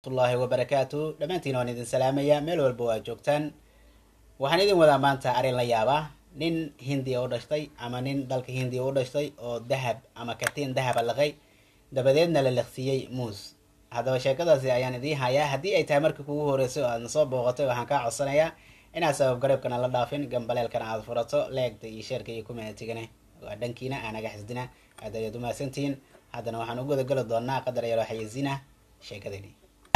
ullahi wabarakaatu dhammaantiin waan idin salaamaya meel walba waa joogtaan waxaan idin wadaa maanta arrin la yaaba nin hindiya u dhashtay ama nin dalka hindiya u dhashtay oo dahab ama katiin dahaba laqay dabadeedna la liqsiiyey muus haddaba sheekadaasi ayaan idiin hayaa haddii ay tahay markii kugu horreysay oo aadna soo booqatay waxaan kaa codsanayaa inaad sabab gareebkana la dhaafin gambaleelkana aad furato leegta iyo sheerka iyo kumeetigana waa dhankiina aanaga xisdina aad ayaad umahadsantihiin haddana waxaan u gudageli doonaa qadar yaroo xayeysiina sheekadani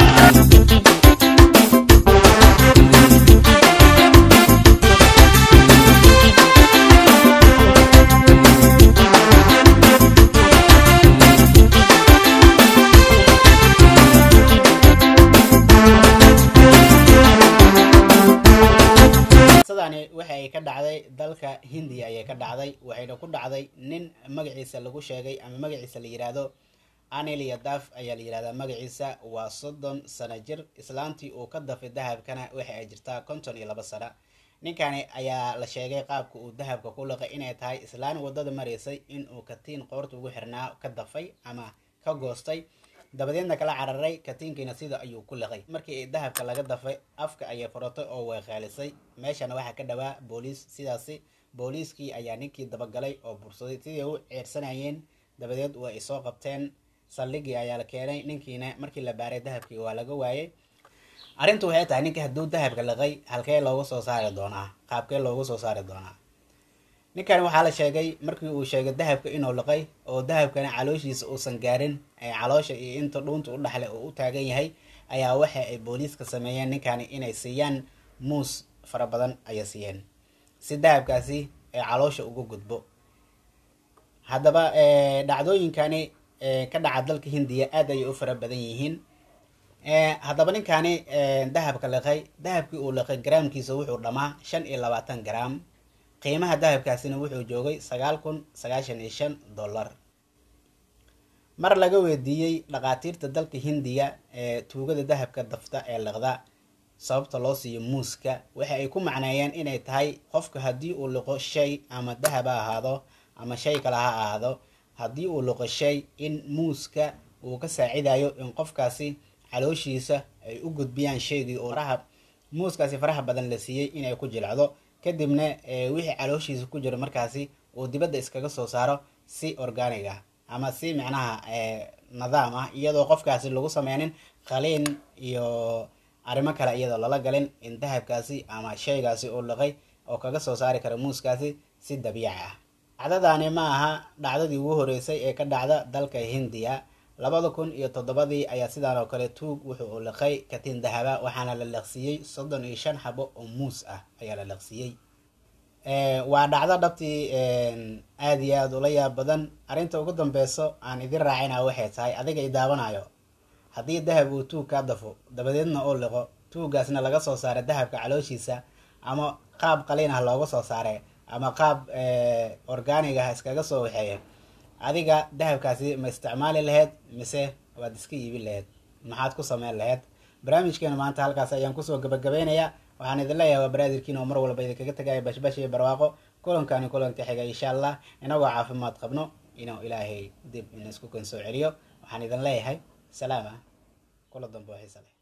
qisadani waxa ay ka dhacday dalka hindiya ayay ka dhacday waxayna ku dhacday nin magaciisa lagu sheegay ama magaciisa la yidhaahdo anil yadaf ayaa la yidhahdaa magaciisa waa soddon sano jir islaantii uu ka dafay dahabkana waxa ay jirtaa konton iyo laba sano ninkani ayaa la sheegay qaabka uu dahabka ku liqay inay tahay islaan wadada maraysay inuu katiin qoorta ugu xirnaa ka dafay ama ka goostay dabadeedna kala cararay katiinkiina sida ayuu ku liqay markii dahabka laga dafay afka ayay furatay oo weeqaalisay meeshana waxaa ka dhawaa booliis sidaasi booliiskii ayaa ninkii dabagalay oo bursaday sidii u ceersanayeen dabadeed waa ay soo qabteen saldhigii ayaa la keenay ninkiina markii la baaray dahabkii waa laga waayay arrintu waxay tahay ninka hadduu dahabka liqay halkee loogu soo saari doonaa qaabkee loogu soo saari doonaa ninkan waxaa la sheegay markii uu sheegay dahabka inuu liqay oo dahabkana calooshiisa uusan gaarin ee caloosha iyo inta dhuunta u dhaxle oo u taagan yahay ayaa waxa ay booliiska sameeyeen ninkani inay siiyaan muus fara badan ayay siiyeen si dahabkaasi ee caloosha uga gudbo haddaba dhacdooyinkani ka dhaca dalka hindiya aad ayay u fara badan yihiin haddaba ninkani dahabka liqay dahabkii uu liqay garaamkiisa wuxuu dhamaa shan iyo labaatan garaam qiimaha dahabkaasina wuxuu joogay sagaal kun sagaashan iyo shan dollar mar laga weydiiyey dhakhaatiirta dalka hindiya ee tuugada dahabka dafta ee liqda sababta loo siiyo muuska waxa ay ku macneeyeen inay tahay qofka haddii uu liqo shay ama dahab ha ahaado ama shay kale ha ahaado haddii uu liqo shay in muuska uu ka saacidayo in qofkaasi calooshiisa ay u gudbiyaan shaygii oo faraha muuskaasi faraha badan la siiyey inay ku jilcdo kadibna wixii calooshiisa ku jiro markaasi uu dibadda iskaga soo saaro si organig ah ama si micnaha nidaam ah iyadoo qofkaasi lagu sameynin qaliin iyo arrimo kale iyadoo lala galin in dahabkaasi ama shaygaasi uu liqay oo kaga soo saari kara muuskaasi si dabiici ah dhacdadani ma aha dhacdadii ugu horeysay ee ka dhacda dalka hindiya labada kun iyo toddobadii ayaa sidaan oo kale tuug wuxuu u liqay katiin dahaba waxaana la liqsiiyey soddon iyo shan xabo oo muus ah ayaa la liqsiiyey waa dhacdo dhabtii aada iyo aada ula yaab badan arrinta ugu dambeyso aan idin raacina waxay tahay adiga i daawanayo haddii dahab uu tuug kaa dafo dabadeedna uu liqo tuuggaasna laga soo saara dahabka calooshiisa ama qaab qaliin ah looga soo saare ama qaab organig ah iskaga soo waxeeya adiga dahabkaasi ma isticmaali laheyd mise waad iska iibin laheyd maxaad ku sameyn laheyd barnaamijkeena maanta halkaas ayaan kusoo gabagabeynayaa waxaan idin leeyahay waa baraadirkiin oo mar walba idinkaga tagaya bashbash iyo barwaaqo kulankani kulanka xiga insha allah inagoo caafimaad qabno inuu ilaahay dib in isku kan soo celiyo waxaan idin leeyahay salaama kula dambe oo xiisa leh